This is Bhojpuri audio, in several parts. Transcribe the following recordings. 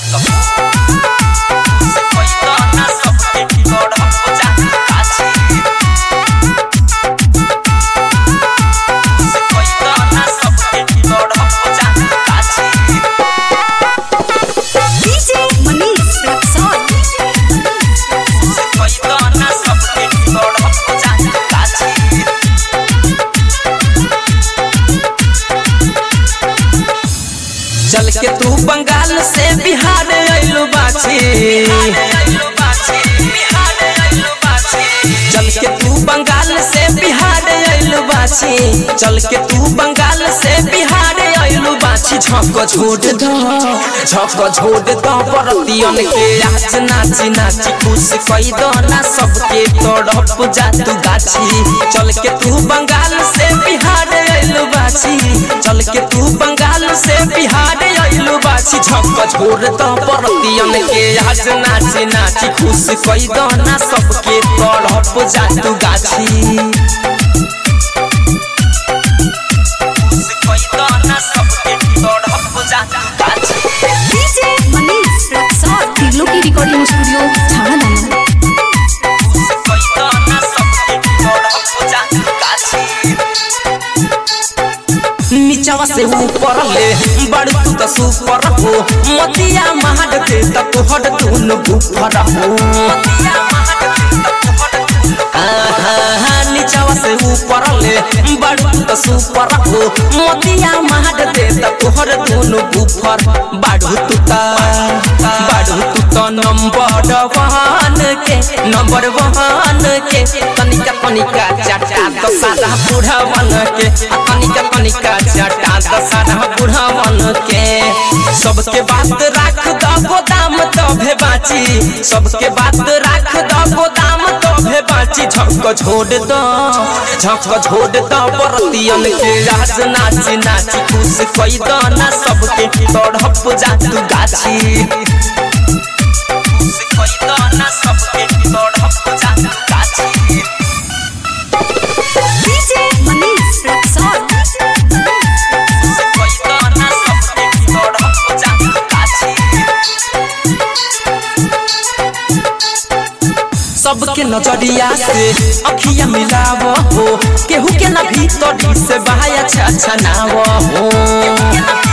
से कोई तो ना सबके तड़प जात गाछी से कोई तो ना सबके तड़प जात गाछी DJ Manish Rexon. से कोई तो ना सबके तड़प जात गाछी चल के तू बंगाल से बिहार अइलू बाछी चल के तू बंगाल से बिहार अइलू बाछी चल के तू बंगाल से बिहार अइलू बाछी झक छोड़ दो झक छोड़ दो परतियन के आज नाची नाची खुश कई दो ना सबके तड़प जा तू गाछी चल के तू बंगाल से बिहार अइलू बाछी चल के तू बंगाल से बिहार अइलू बाछी झक छोड़ दो परतियन के आज नाची नाची खुश कई दो ना सबके तड़प जा तू गाछी खुश कई दो ना सबके तड़प जा तू गाछी DJ Manish Rexon. तिगलो की रिकॉर्डिंग स्टूडियो छाना दाना कोई तो ना सबके तड़प जा तू गाछी नीचवा से ऊपर ले बड़ तू तो सुपर हो मतिया महाड दे त तोहर धुन बुफर हो आहा, नीचवा से ऊपर ले बड़ तू तो सुपर हो मतिया महाड दे त तोहर धुन बुफर बाढ़ू तू त बाढ़ू तू त नंबर वन के नंबर वन के तनिका तनिका चाटा तो सादा बूढ़ा बन के आ तनिका तनिका चाटा तो सादा बूढ़ा बन के सबके बात राख दो गोदाम तभे बाची सबके बात राख दो गोदाम तभे बाची झक छोड़ दो झक छोड़ दो परतियन के राज नाची नाची खुश कई दो ना सबके तड़प जा तू गाछी खुश कई दो ना सबके तड़प जा तू गाछी DJ Manish Rexon. से कोई तो ना सबके तड़प जा तू गाछी सबके नजरिया से अखिया मिलाव हो केहू के ना भीतरी से बहाया अच्छा नाव हो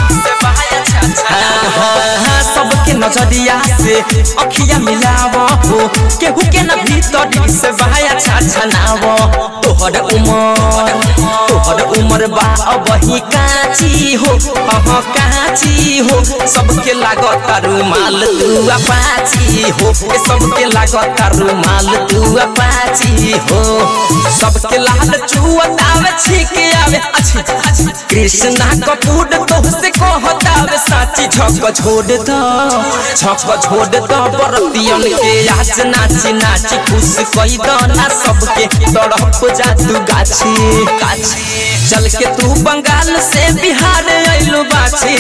हाँ, हाँ, हाँ, सबके नजरिया से अखिया मिलाव हो केहू के ना भीतरी से बहाया अच्छा नाव तोहर उमर तोहर उमर बा अबही काची हो अह काची हो सबके लागत रुमाल तू अपाची हो ए सबके लागत रुमाल तू अपाची हो सबके लाल चुअत आवे छीक आवे अच्छी अच्छी कृष्णा कपूर तो से कहत आवे साची झक छोड़ दो झक छोड़ दो बरतियन के आज नाची नाची खुश कई दो ना सबके तड़प जा तू गाछी गाछी चल के तू बंगाल से बिहार अइलू बाछी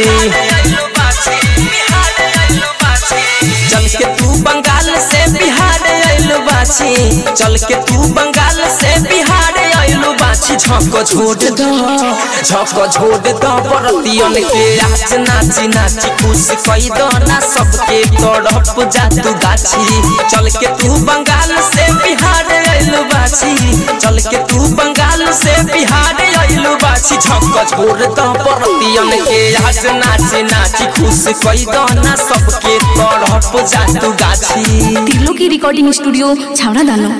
चल के तू बंगाल से बिहार अइलू बाछी चल के तू बंगाल से बिहार अइलू बाछी झक छोड़ दो झक छोड़ दो बरतियन के आज नाची नाची खुश कई दो ना सबके तड़प जा तू गाछी चल के तू बंगाल से बिहार अइलू बाछी चल के तू बंगाल से बिहार अइलू बाछी झक छोड़ दो बरतियन के आज नाची नाची खुश कई दो ना सबके तड़प जा तू गाछी तिगलो की रिकॉर्डिंग स्टूडियो छाना दाना